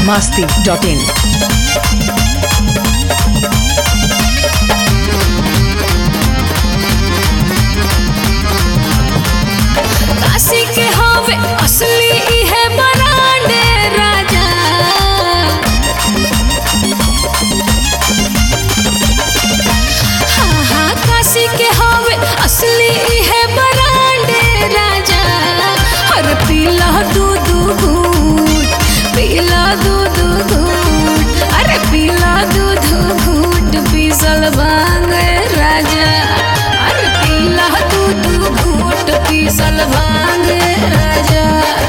masti.in. Kashi के हवे असली इहे बरांडे राजा हाँ हाँ काशी के हवे असली इहे बरांडे राजा हर पीला दूध घूट पीला दूध घूट अरे पीला दूध घूट पीसल भांग राजा अरे पीला दूध घूट पीसल भांग राजा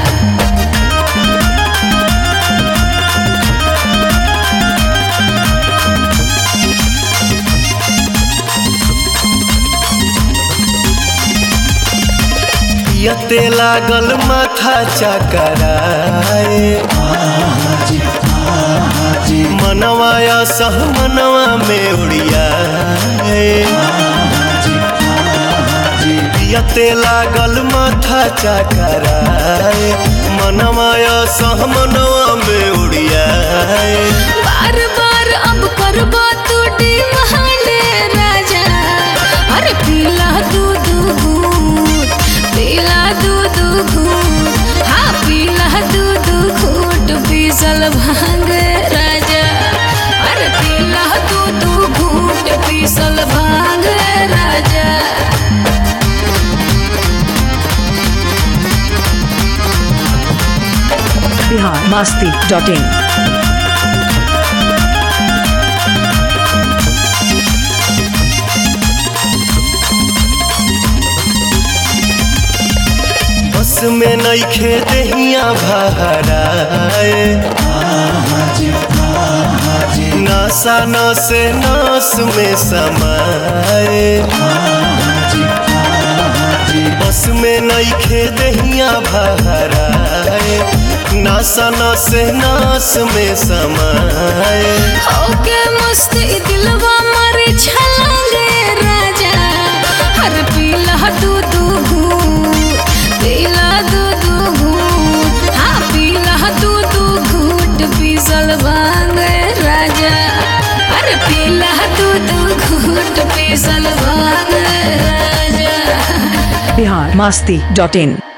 यते लागल माथा चकराए मनवाया सह मनवा में उड़ियाए यते लागल माथा चकराए मनवाया सह मनवा में उड़ियाए बार बार अब करबा तू डिमांड राजा अरे पीला दूध घूट पीला दूध घूट हाँ पीला दूध घूट पीसल भांग राजा अरे पीला दूध घूट पीसल भांग राजा Bihar masti.in. बस में नईखे दहिया भराए नासा नस नास में समाए बस में नईखे दहिया भराए नासा नस नास में समाए होके मस्ती दिलवा मारे छलांगे राजा हर पीला दूध घूट पीला दूध घूट हाँ पीला दूध घूट पीसल भांग राजा हर पीला दूध घूट पीसल भांग राजा Bihar masti.in.